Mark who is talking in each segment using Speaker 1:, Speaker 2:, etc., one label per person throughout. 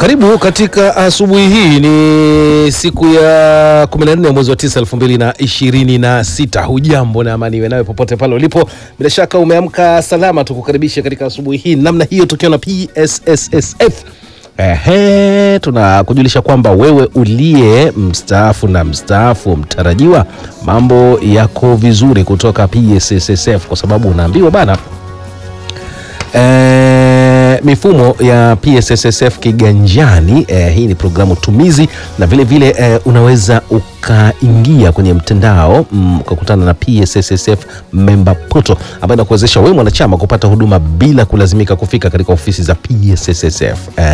Speaker 1: Karibu katika asubuhi hii. Ni siku ya 14 ya mwezi wa 9 2026. Hujambo na amani iwe nawe popote pale ulipo. Bila shaka umeamka salama, tukukaribisha katika asubuhi hii namna hiyo, tukiwa na PSSSF. Ehe, tunakujulisha kwamba wewe uliye mstaafu na mstaafu mtarajiwa, mambo yako vizuri kutoka PSSSF, kwa sababu unaambiwa bana E, mifumo ya PSSSF kiganjani. E, hii ni programu tumizi na vile vile e, unaweza ukaingia kwenye mtandao mm, ukakutana na PSSSF member portal ambayo inakuwezesha wewe mwanachama kupata huduma bila kulazimika kufika katika ofisi za PSSSF. E,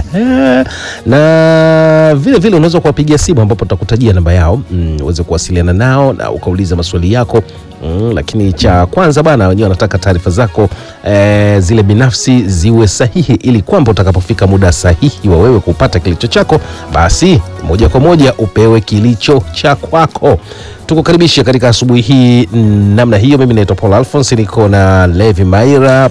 Speaker 1: na vile vile unaweza kuwapigia simu ambapo tutakutajia namba yao mm, uweze kuwasiliana nao na ukauliza maswali yako mm, lakini cha kwanza bana, wenyewe wanataka taarifa zako e, zile binafsi ziwe sahihi, ili kwamba utakapofika muda sahihi wa wewe kupata kilicho chako, basi moja kwa moja upewe kilicho cha kwako. Tukukaribishe katika asubuhi hii mm, namna hiyo. Mimi naitwa Paul Alphonse, niko na Levi Maira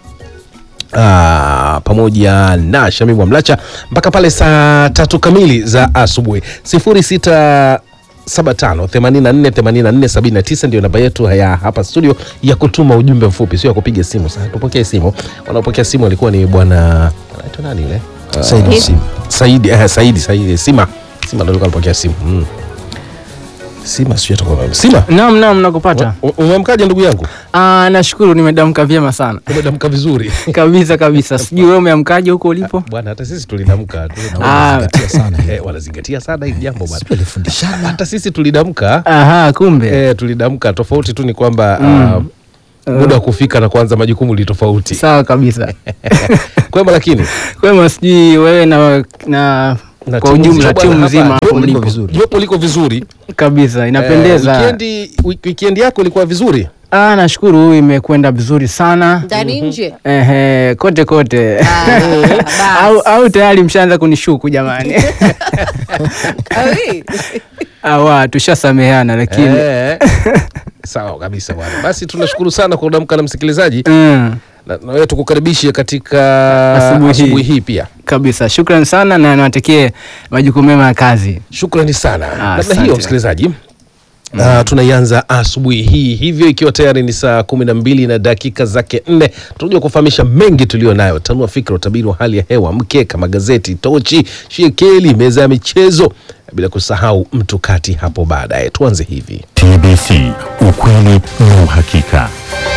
Speaker 1: Ah, pamoja na Shamimu Mlacha mpaka pale saa tatu kamili za asubuhi. sifuri sita saba tano themanini na nne themanini na nne sabini na tisa ndio namba yetu ya hapa studio ya kutuma ujumbe mfupi, sio ya kupiga simu. Sasa tupokee simu. Wanaopokea simu walikuwa ni bwana anaitwa nani ile Ah,
Speaker 2: Saidi Sim.
Speaker 1: Saidi, eh, Saidi, Saidi Sima Sima ndio alikuwa anapokea simu mm. Sima sio atakuwa Sima,
Speaker 2: Naam, naam, nakupata.
Speaker 1: u- umemkaje ndugu yangu?
Speaker 2: Ah, nashukuru nimedamka vyema sana
Speaker 1: Umedamka vizuri
Speaker 2: kabisa kabisa. Sijui wewe umeamkaje huko ulipo?
Speaker 1: bwana, hata sisi tulidamka tu.
Speaker 2: Ah,
Speaker 1: Eh, wanazingatia sana hili jambo bwana.
Speaker 3: Tulifundishana
Speaker 1: Hata sisi tulidamka
Speaker 2: aha, kumbe.
Speaker 1: eh, tulidamka. Tofauti tu ni kwamba ah, muda wa kufika na kuanza majukumu ni tofauti.
Speaker 2: Sawa kabisa.
Speaker 1: Kwema, lakini
Speaker 2: Kwema, sijui wewe na na
Speaker 1: na
Speaker 2: kwa
Speaker 1: timu
Speaker 2: ujumla
Speaker 1: nzima
Speaker 2: timu
Speaker 1: bwana,
Speaker 2: nzima
Speaker 1: hapa,
Speaker 2: hapo
Speaker 1: jopo liko
Speaker 2: mlipo.
Speaker 1: vizuri. Jopo liko vizuri
Speaker 2: Kabisa, inapendeza.
Speaker 1: Eh, wikendi, wik- wikendi yako ilikuwa vizuri
Speaker 2: Ah, nashukuru imekwenda vizuri sana.
Speaker 4: ndani nje
Speaker 2: Ehe, kote kote.
Speaker 4: Ah,
Speaker 2: au,
Speaker 4: basi.
Speaker 2: au tayari mshaanza kunishuku jamani.
Speaker 4: Awi.
Speaker 2: Awa, tushasameheana lakini
Speaker 1: eh. Sawa kabisa bwana. Basi tunashukuru sana kwa kudamka na msikilizaji
Speaker 2: mm.
Speaker 1: na, na wewe tukukaribishe katika
Speaker 2: Asubuhi hii.
Speaker 1: asubuhi hii pia.
Speaker 2: Kabisa, shukran sana na niwatakie majukumu mema ya kazi.
Speaker 1: Shukrani sana. Namna
Speaker 2: asante.
Speaker 1: hiyo msikilizaji, Uh, tunaianza asubuhi hii hivyo, ikiwa tayari ni saa kumi na mbili na dakika zake nne. Tunakuja kufahamisha mengi tulio nayo, tanua fikra, utabiri wa hali ya hewa, mkeka, magazeti, tochi, shekeli, meza ya michezo, bila kusahau mtu kati hapo baadaye. Tuanze hivi.
Speaker 5: TBC, ukweli na uhakika.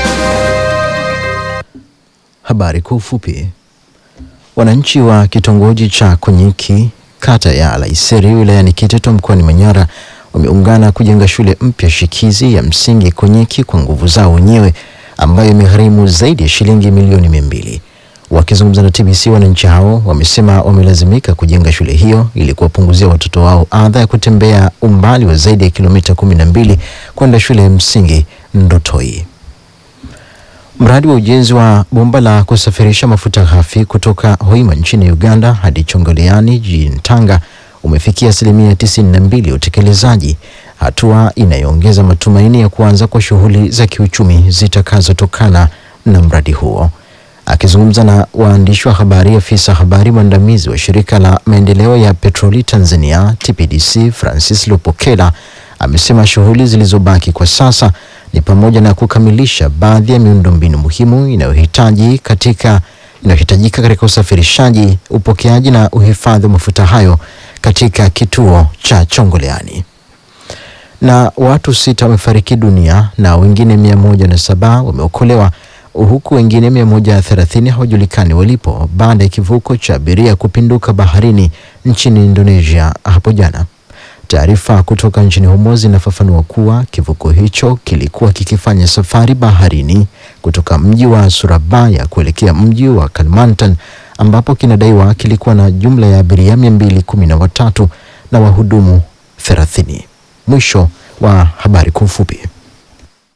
Speaker 3: Habari kwa ufupi. Wananchi wa kitongoji cha Konyiki kata ya Alaiseri wilayani Kiteto mkoani Manyara wameungana kujenga shule mpya shikizi ya msingi Konyiki kwa nguvu zao wenyewe ambayo imegharimu zaidi ya shilingi milioni mia mbili. Wakizungumza na TBC, wananchi hao wamesema wamelazimika kujenga shule hiyo ili kuwapunguzia watoto wao adha ya kutembea umbali wa zaidi ya kilomita kumi na mbili kwenda shule ya msingi Ndotoi. Mradi wa ujenzi wa bomba la kusafirisha mafuta ghafi kutoka Hoima nchini Uganda hadi Chongoleani jijini Tanga umefikia asilimia 92 ya utekelezaji, hatua inayoongeza matumaini ya kuanza kwa shughuli za kiuchumi zitakazotokana na mradi huo. Akizungumza na waandishi wa habari, afisa habari mwandamizi wa shirika la maendeleo ya petroli Tanzania TPDC Francis Lupokela amesema shughuli zilizobaki kwa sasa ni pamoja na kukamilisha baadhi ya miundombinu muhimu inayohitaji katika inayohitajika katika usafirishaji, upokeaji na uhifadhi wa mafuta hayo katika kituo cha Chongoleani. Na watu sita wamefariki dunia na wengine mia moja na saba wameokolewa huku wengine mia moja thelathini hawajulikani walipo baada ya kivuko cha abiria kupinduka baharini nchini Indonesia hapo jana. Taarifa kutoka nchini humo zinafafanua kuwa kivuko hicho kilikuwa kikifanya safari baharini kutoka mji wa Surabaya kuelekea mji wa Kalimantan ambapo kinadaiwa kilikuwa na jumla ya abiria mia mbili kumi na watatu na wahudumu thelathini. Mwisho wa habari kwa ufupi.